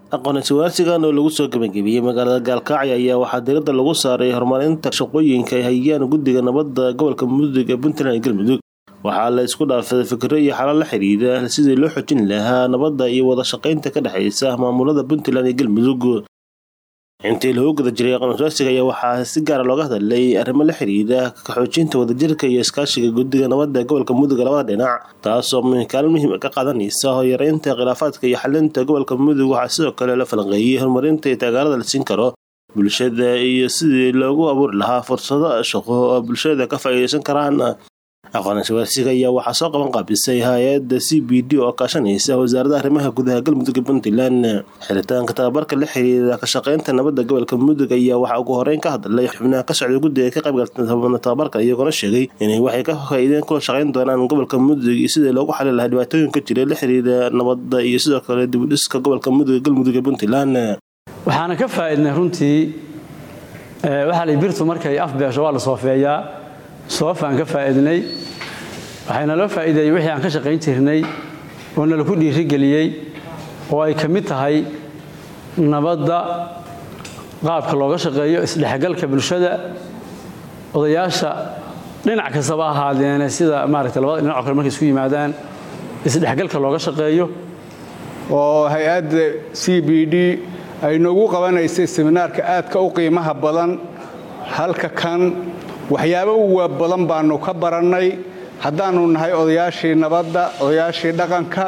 aqoon-is-waarsigan oo lagu soo gabagabeeyey magaalada gaalkacyo ayaa waxaa diiradda lagu saaray horumarinta shaqooyinka ay hayaan guddiga nabadda gobolka mudug ee puntland iyo galmudug waxaa la isku dhaafay fikiro iyo xalal la xidhiidha sidii loo xojin lahaa nabadda iyo wada shaqaynta ka dhexaysa maamulada puntland iyo galmudug intii lagu guda jiray aqoon-is-waarsiga ayaa waxaa si gaara looga hadlay arrimo la xidhiidha ka xoojinta wadajirka iyo iskaashiga guddiga nabadda gobolka mudug labada dhinac taasoo kaalin muhiim ka qaadanaysa hoyareynta khilaafaadka iyo xalinta gobolka mudug waxaa sidoo kale la falanqeeyey horumarinta iyo taageerada la siin karo bulshada iyo sidii loogu abuuri lahaa fursado shaqo oo bulshada ka faa'iideysan karaan aqoon-is-waarsiga ayaa waxaa soo qaban qaabisay hay-adda c b d oo kaashanaysa wasaaradda arrimaha gudaha galmudug ee puntland xiritaanka tababarka la xiriira ka shaqaynta nabadda gobolka mudug ayaa waxaa ugu horeyn ka hadlay xubnaha ka socday guddiga ka qaybgalta tababarka iyagoona sheegay inay waxay ka faa'iideen kula shaqayn doonaan gobolka mudug iyo sidii loogu xali lahaa dhibaatooyinka jira la xiriira nabadda iyo sidoo kale dibudhiska gobolka mudug ee galmudug ee puntland waxaana ka faa'iidnay runtii waxaa la birtu markay afbeesho waa la soofeeyaa soofaan ka faa'iidnay waxayna loo faa'iideeyey wixii aan ka shaqayn jirnay oo nalaku dhiirigeliyey oo ay ka mid tahay nabadda qaabka looga shaqeeyo isdhexgalka bulshada odayaasha dhinac kastaba ahaadeene sida maaragtay labada dhinac oo kale markay isku yimaadaan isdhexgalka looga shaqeeyo oo hay-adda c b d ay noogu qabanaysay seminaarka aadka u qiimaha badan halka kan waxyaabo uwa badan baanu ka barannay haddaannu nahay odayaashii nabadda odayaashii dhaqanka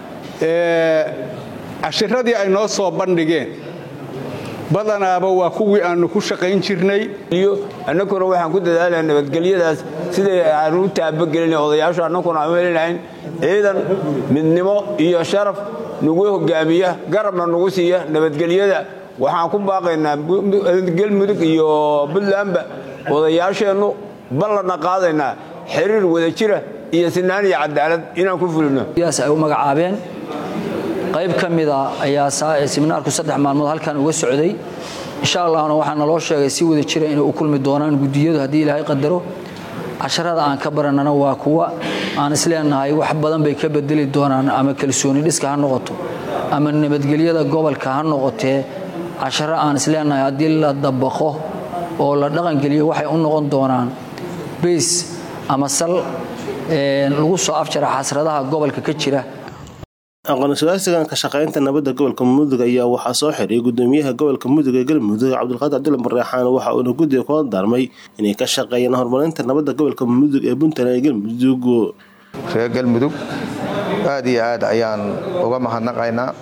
cashiradii ay noo soo bandhigeen badanaaba waa kuwii aannu ku shaqayn jirnay annaguna waxaan ku dadaalaa nabadgelyadaas siday aanu u taabagelina odayaashu annaguna aan helinahayn ciidan midnimo iyo sharaf nagu hogaamiya garabna nagu siiya nabadgelyada waxaan ku baaqaynaa galmudug iyo puntlandba odayaasheennu ballanna qaadaynaa xiriir wadajira iyo sinaan iyo cadaalad inaan ku fulino ay u magacaabeen qayb ka mida ayaa seminaarku saddex maalmood halkan uga socday insha allahna waxaa naloo sheegay si wada jira inay u kulmi doonaan guddiyadu haddii ilaahay qadaro casharada aan ka barannana waa kuwa aan isleenahay wax badan bay ka bedeli doonaan ama kalsooni dhiska ha noqoto ama nabadgelyada gobolka ha noqotee casharo aan isleenahay haddii la dabaqo oo la dhaqangeliyo waxay u noqon doonaan bays ama sal lagu soo afjara xasradaha gobolka ka jira aqoon-is-waarsigan ka shaqaynta nabadda gobolka mudug ayaa waxaa soo xiray gudoomiyaha gobolka mudug ee galmudug cabdulqaadir cabdulla bareexaan waxa uuna guddiga kula daarmay inay ka shaqeeyaan horumarinta nabadda gobolka mudug ee puntland ee galmudug reer galmudug aad iyo aad ayaan uga mahadnaqaynaa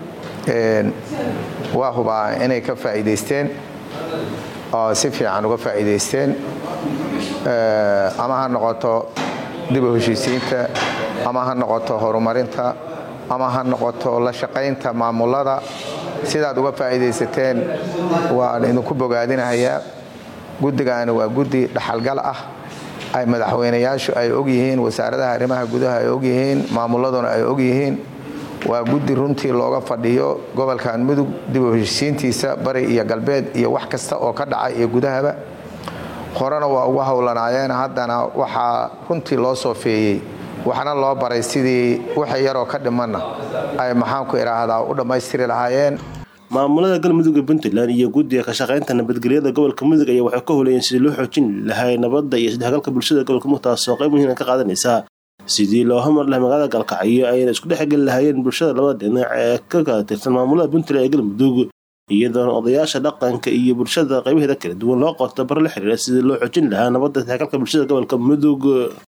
waa hubaa inay ka faa'iidaysteen oo si fiican uga faa'iidaysteen ama ha noqoto dib u heshiisiinta ama ha noqoto horumarinta ama ha noqoto la shaqaynta maamulada sidaad uga faa'iidaysateen waan idinku bogaadinahayaa guddigaani waa guddi dhaxalgal ah ay madaxweynayaashu ay ogyihiin wasaaradaha arrimaha gudaha ay ogyihiin maamuladuna ay ogyihiin waa guddi runtii looga fadhiyo gobolkan mudug dib u heshiisiintiisa bari iyo galbeed iyo wax kasta oo ka dhaca iyo gudahaba horena waa ugu howlanaayeen haddana waxaa runtii loo soofeeyey waxna loo baray sidii waxa yaroo ka dhimanna ay maxaanku idhaahdaa u dhammaystiri lahaayeen maamulada galmudug ee puntland iyo guddiga ka shaqaynta nabadgelyada gobolka mudug ayaa waxay ka holeeyeen sidii loo xoojin lahay nabadda iyo isdhexgalka bulshada gobolka mudug taasoo qayb muhiima ka qaadanaysa sidii loo hormar lahay magaalada gaalkacyo ayna isku dhexgeli lahaayeen bulshada labada dhinac ee ka kala tirsan maamulada puntland ee galmudug iyadoona odayaasha dhaqanka iyo bulshada qaybaheeda kala duwan loo qorto bar la xiriira sidii loo xoojin lahaa nabadda isdhexgalka bulshada gobolka mudug